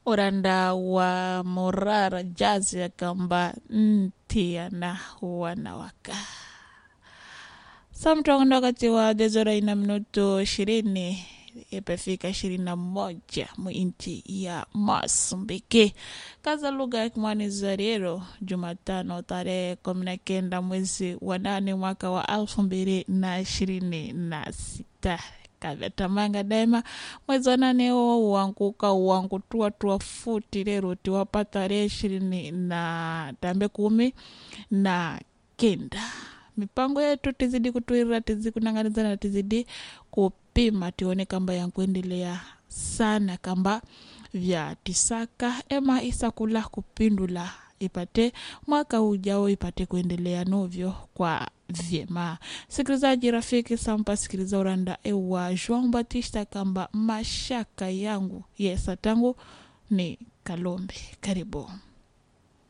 uranda wa morara jazi akamba ntia na wanawaka samtongo wakati wa dezora ina minuto ishirini imefika ishirini na moja mwinchi ya Masumbiki. Kaza lugha ya Kimwani Zariero, Jumatano tarehe kumi na kenda mwezi wa nane mwaka wa elfu mbili na ishirini na sita kavetamanga daima mwezi wa nane huo uanguka uangutua tua futi lero tiwapa tarehe ishirini na tambe kumi na kenda mipango yetu tizidi kutwira tizidi kunang'aniza na tizidi kupima tione kamba yankuendelea sana kamba vya tisaka ema isakula kupindula ipate mwaka ujao ipate kuendelea novyo kwa vyema sikilizaji rafiki sampa sikiliza uranda ewa joan batista kamba mashaka yangu yesa tangu ni kalombe karibu